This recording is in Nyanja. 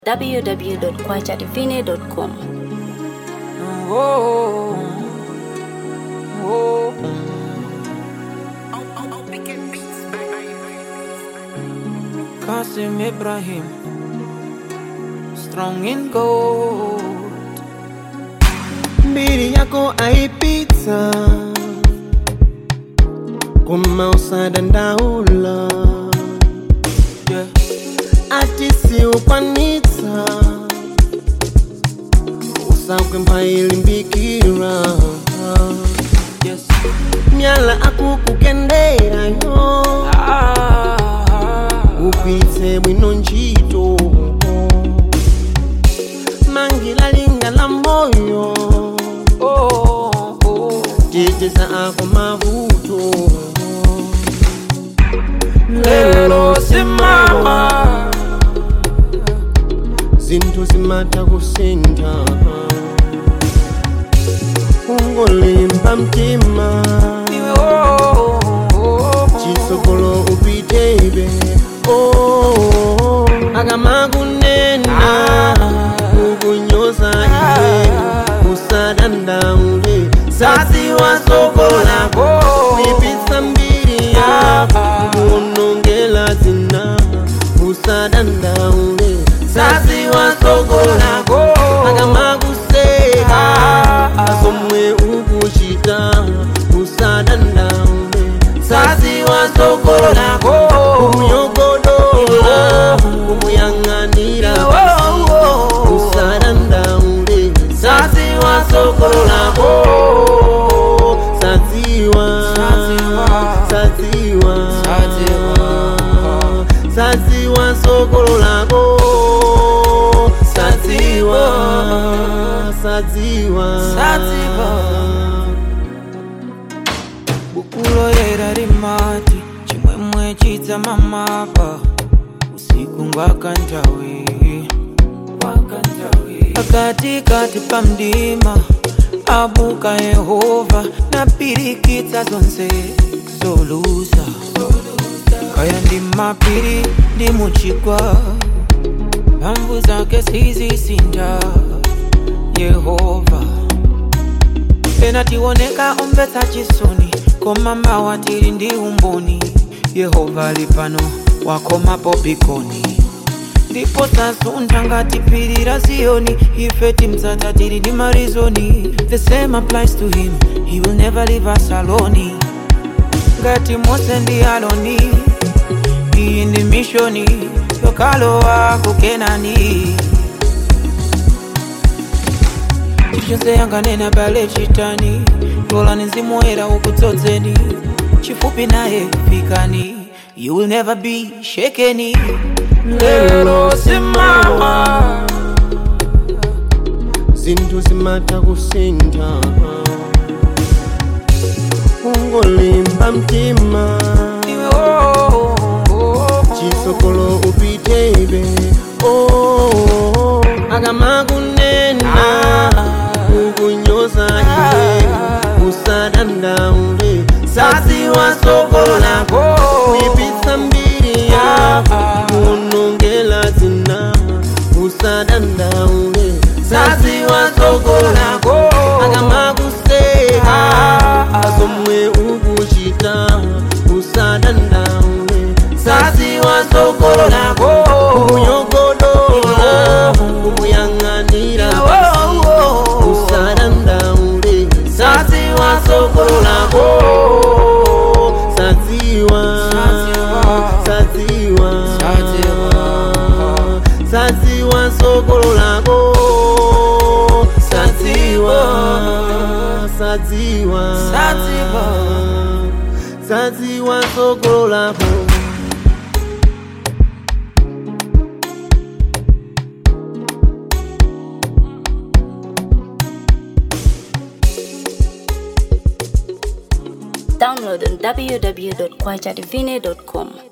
www.kwachadivine.com. Whoa. Whoa. Qasim Ibrahim, strong in gold. mbili yako aipita kuma usadandaula Yeah. ati siukwanitsa usakwe mphailimbikira Yes. myala akukukenderayo Ah. upite bwino ntchito mangilalingala moyo Oh. Oh. teteza ako mavuto Lelo simama. zinthu zimatha kusintha ungolimba mtima Iwe oh. Oh. chitsogolo upitebe oh, akamakunena kukunyoza iwe usadandaule saziwa soko lako kuipitsa mbiri yako kuonongela zina usadandaule saziwa soko lako akamakuseka asomwe ukuchita usadandaule saziwa soko lako kumyogodola kumuyang'anira usadandaule saziwa soko lako saziwa saziwa saziwa sokolo lako saziwa saziwa Saziwa. bukulo yera rimati chimwemwe chidzama mapa usiku ngwakantawi pakati kati pamdima abuka yehova napirikitsa zonse zoluza kaya ndi mapiri ndi muchigwa mphamvu zake sizisinda yehova pena tioneka omvetsa chisoni koma mawa tili ndi umboni yehova ali pano wakomapo pikoni ndipo tasuntha ngati phiri la ziyoni ife timdzata tili ndi marizoni the same applies to him he will never leave us alone ngati mose ndi aloni iyi ndi mishoni yokalowa kukenani chilichonse yanganena bale chitani lolani zimuera ukudzodzeni chifupi naye fikani you will never be shakeni lero simama zinthu zimatha kusintha ungolimba mtima iwe oh, oh, oh. chitsogolo upitebe oh, akamakunena kukunyoza iwe usadandaule saziwa soko lako kuipitsa mbiri yako kuonongela zina usadandaule saziwa soko lako akamakuseka azomwe ukuchita usadandaule saziwa soko lako kunyogodola kumuyang'anira usadandaule saziwa soko lako saziwa saziwa saziwa sokolo lako saziwa saziwa Saziwa. saziwa sokolo lako Download on www.kwachadivine.com.